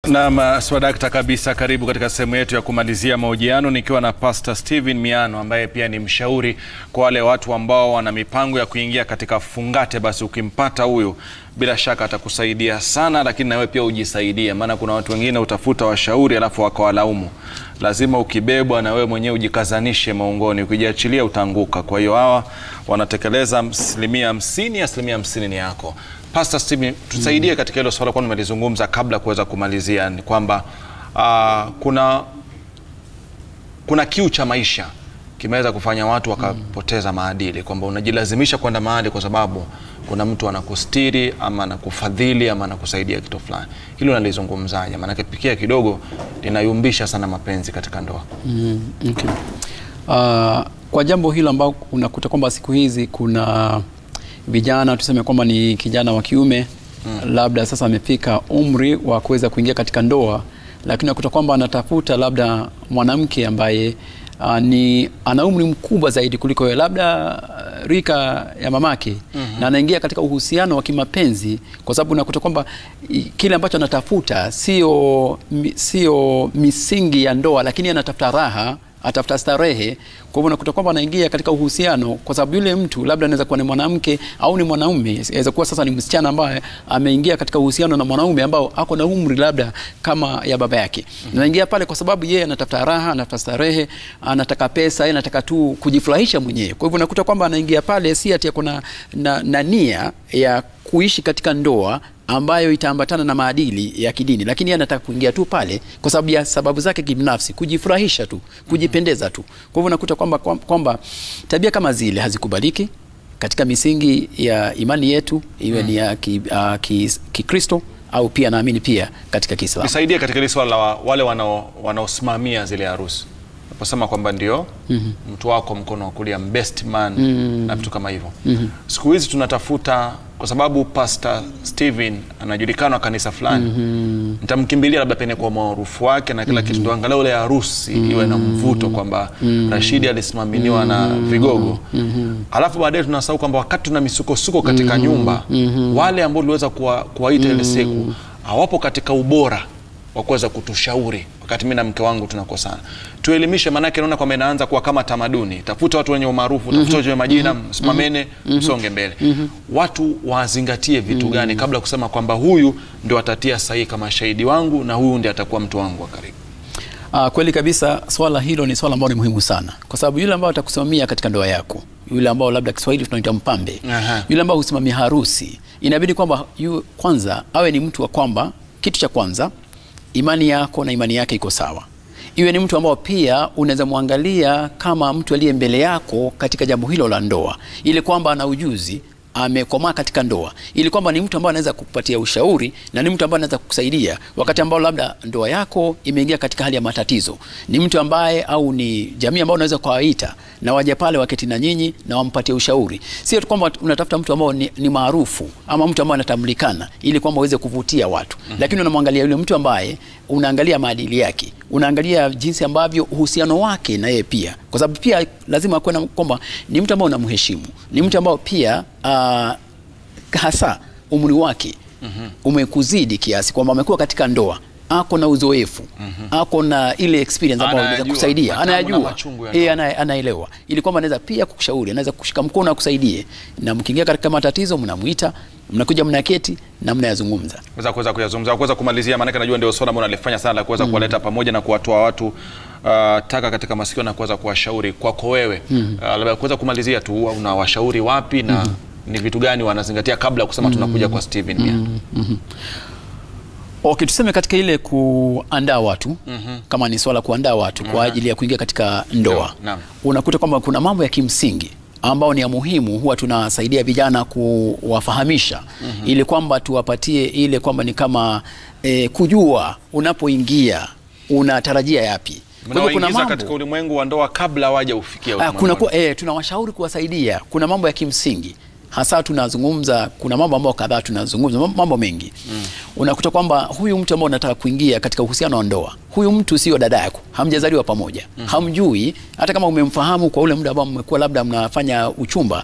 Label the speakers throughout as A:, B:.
A: Naam, swadakta kabisa. Karibu katika sehemu yetu ya kumalizia mahojiano nikiwa na Pastor Steven Miano ambaye pia ni mshauri kwa wale watu ambao wana mipango ya kuingia katika fungate. Basi ukimpata huyu, bila shaka atakusaidia sana, lakini nawe pia ujisaidie, maana kuna watu wengine utafuta washauri alafu wakawalaumu. Lazima ukibebwa na wewe mwenyewe ujikazanishe maungoni, ukijiachilia utaanguka. Kwa hiyo hawa wanatekeleza asilimia hamsini, asilimia hamsini ni yako. Pastor Steven, tusaidie katika hilo swala, kwa nimelizungumza kabla ya kuweza kumalizia, ni kwamba uh, kuna kuna kiu cha maisha kimeweza kufanya watu wakapoteza maadili, kwamba unajilazimisha kwenda mahali kwa sababu kuna mtu anakustiri ama anakufadhili ama anakusaidia kitu fulani. Hilo nalizungumzaje? Maanake pikia kidogo linayumbisha sana mapenzi katika ndoa.
B: Mm, okay. Uh, kwa jambo hilo ambao unakuta kwamba siku hizi kuna vijana tuseme kwamba ni kijana wa kiume mm. labda sasa amefika umri wa kuweza kuingia katika ndoa, lakini unakuta kwamba anatafuta labda mwanamke ambaye uh, ni ana umri mkubwa zaidi kuliko yeye, labda uh, rika ya mamake mm -hmm. na anaingia katika uhusiano wa kimapenzi, kwa sababu unakuta kwamba i- kile ambacho anatafuta sio mi- sio misingi ya ndoa, lakini anatafuta raha atafuta starehe. Kwa hivyo unakuta kwamba anaingia katika uhusiano, kwa sababu yule mtu labda anaweza kuwa ni mwanamke au ni mwanaume, inaweza kuwa sasa ni msichana ambaye ameingia katika uhusiano na mwanaume ambao ako na umri labda kama ya baba yake. Mm -hmm. Anaingia pale kwa sababu yeye anatafuta raha, anatafuta starehe, anataka pesa, yeye anataka tu kujifurahisha mwenyewe. Kwa hivyo unakuta kwamba anaingia pale si ati ako na, na, na nia ya kuishi katika ndoa ambayo itaambatana na maadili ya kidini, lakini yeye anataka kuingia tu pale kwa sababu ya sababu zake kibinafsi, kujifurahisha tu, kujipendeza tu. Kwa hivyo unakuta kwamba kwamba tabia kama zile hazikubaliki katika misingi ya imani yetu, iwe ni ya Kikristo ki, uh, Kikristo au pia naamini pia katika Kiislamu.
A: Nisaidie katika hili swala la wa- wale wanao- wanaosimamia zile harusi naposema kwamba ndio mtu wako mkono wa kulia best man na vitu kama hivyo siku hizi tunatafuta kwa sababu Pastor Steven anajulikana kanisa fulani nitamkimbilia labda pengine kwa maarufu wake na kila kitu ndo angalau ile harusi iwe na mvuto kwamba Rashidi alisimaminiwa na vigogo alafu baadaye tunasahau kwamba wakati tuna misukosuko katika nyumba wale ambao tuliweza kuwa- kuwaita ile siku hawapo katika ubora wa kuweza kutushauri wakati mi na mke wangu tunakosana, tuelimishe. Maanake naona kwamba inaanza kuwa kama tamaduni, tafuta watu wenye umaarufu, tafuta watu wenye majina, msimamene, msonge mbele. Watu wazingatie vitu gani kabla ya kusema kwamba huyu ndio atatia sahihi kama shahidi wangu na huyu ndiye atakuwa mtu wangu wa karibu?
B: Uh, kweli kabisa, swala hilo ni swala ambalo ni muhimu sana, kwa sababu yule ambao atakusimamia katika ndoa yako, yule ambao labda Kiswahili tunaita mpambe,
A: Aha.
B: yule ambao husimamia harusi, inabidi kwamba yu kwanza awe ni mtu wa kwamba, kitu cha kwanza, imani yako na imani yake iko sawa. Iwe ni mtu ambao pia unaweza mwangalia kama mtu aliye mbele yako katika jambo hilo la ndoa, ili kwamba ana ujuzi amekomaa katika ndoa, ili kwamba ni mtu ambaye anaweza kukupatia ushauri na ni mtu ambaye anaweza kukusaidia wakati ambao labda ndoa yako imeingia katika hali ya matatizo. Ni mtu ambaye au ni jamii ambayo unaweza kuwaita na waje pale waketi na nyinyi na wampatie ushauri, sio tu kwamba unatafuta mtu ambao ni, ni maarufu ama mtu ambaye anatambulikana ili kwamba uweze kuvutia watu mm -hmm. Lakini unamwangalia yule mtu ambaye unaangalia maadili yake, unaangalia jinsi ambavyo uhusiano wake na yeye pia, kwa sababu pia lazima kuwe na kwamba ni mtu ambao unamheshimu, ni mtu ambao pia uh, hasa umri wake umekuzidi kiasi kwamba amekuwa katika ndoa ako na uzoefu ako na ile experience ambayo inaweza
A: Anayajua
B: kusaidia,
A: matamu na
B: anayajua
A: machungu ya
B: eh,
A: ndoa.
B: ana, anaelewa, ili kwamba anaweza pia kukushauri, anaweza kushika mkono akusaidie, na mkiingia katika matatizo mnamuita, mnakuja mnaketi na mnayazungumza.
A: Weza kuweza kuyazungumza, kuweza kumalizia, maanake najua ndio swala ambalo nalifanya sana la kuweza kuwaleta pamoja na kuwatoa watu uh, taka katika masikio na kuweza kuwashauri kwako wewe uh, labda kuweza kumalizia tu, una washauri wapi na ni vitu gani wanazingatia kabla ya kusema tunakuja kwa Steven Mia?
B: Okay, tuseme katika ile kuandaa watu kama ni swala kuandaa watu kwa ajili ya kuingia katika ndoa,
A: Ndoa, naam.
B: unakuta kwamba kuna mambo ya kimsingi ambao ni ya muhimu, huwa tunasaidia vijana kuwafahamisha ili kwamba tuwapatie ile kwamba ni kama eh, kujua unapoingia unatarajia yapi. Kwa hivyo kuna
A: Mnawaingiza
B: mambo
A: katika ulimwengu wa ndoa kabla waja ufikia
B: Ah,
A: ulimwengu
B: kuna
A: wa
B: kuwa, eh, tunawashauri kuwasaidia. Kuna mambo ya kimsingi hasa tunazungumza, kuna mambo ambayo kadhaa tunazungumza, mam- mambo mengi mm. Unakuta kwamba huyu mtu ambao unataka kuingia katika uhusiano wa ndoa, huyu mtu sio dada yako, hamjazaliwa pamoja mm. Hamjui, hata kama umemfahamu kwa ule muda ambao mmekuwa labda mnafanya uchumba,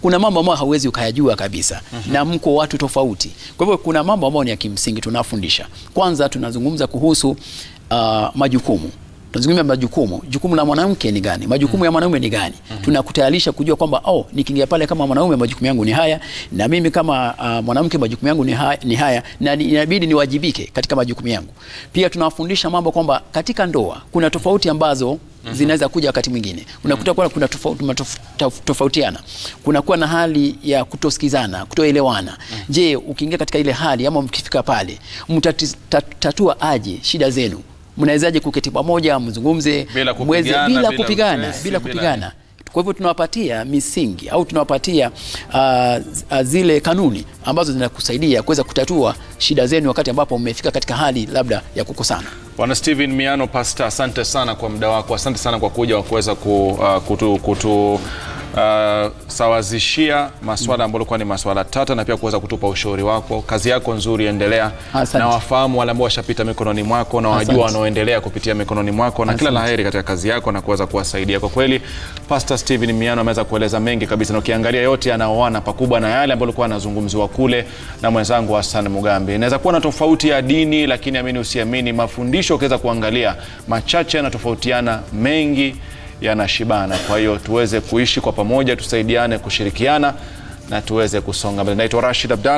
B: kuna mambo ambayo hauwezi ukayajua kabisa na mko watu tofauti. Kwa hivyo kuna mambo ambayo ni ya kimsingi tunafundisha. Kwanza tunazungumza kuhusu uh, majukumu tunazungumzia majukumu. Jukumu la mwanamke ni gani? Majukumu ya mwanaume ni gani? Tunakutayarisha kujua kwamba oh, nikiingia pale kama mwanaume majukumu yangu ni haya, na mimi kama uh, mwanamke majukumu yangu ni haya, ni haya na ni- inabidi niwajibike katika majukumu yangu. Pia tunawafundisha mambo kwamba katika ndoa kuna tofauti ambazo zinaweza kuja wakati mwingine unakuta kwamba kuna tofauti tofautiana, kunakuwa na hali ya kutosikizana, kutoelewana. Je, ukiingia katika ile hali ama mkifika pale mtatatua aje shida zenu? Mnawezaje kuketi pamoja mzungumze
A: Bila
B: mweze-
A: kupigana,
B: bila
A: bila
B: kupigana
A: utesi,
B: bila
A: bila
B: kupigana kwa hivyo tunawapatia misingi au tunawapatia uh, uh, zile kanuni ambazo zinakusaidia kuweza kutatua shida zenu wakati ambapo mmefika katika hali labda ya kukosana.
A: Bwana Steven Miano Pastor, asante sana kwa muda wako, asante sana kwa kuja wa kuweza ku, uh, kutu, kutu uh, sawazishia maswala ambayo ilikuwa ni maswala tata na pia kuweza kutupa ushauri wako. Kazi yako nzuri, endelea
B: Asante.
A: na wafahamu wale ambao washapita mikononi mwako na wajua
B: Asante.
A: wanaoendelea kupitia mikononi mwako, na kila
B: Asante.
A: laheri katika kazi yako na kuweza kuwasaidia. Kwa kweli Pastor Steven Miano ameweza kueleza mengi kabisa, na ukiangalia yote yanaoana pakubwa na yale ambayo alikuwa anazungumziwa kule na mwenzangu Hassan Mugambi. Inaweza kuwa na tofauti ya dini, lakini amini usiamini, mafundisho ukiweza kuangalia machache yanatofautiana, mengi yanashibana. Kwa hiyo tuweze kuishi kwa pamoja, tusaidiane, kushirikiana na tuweze kusonga mbele. Naitwa Rashid Abdalla.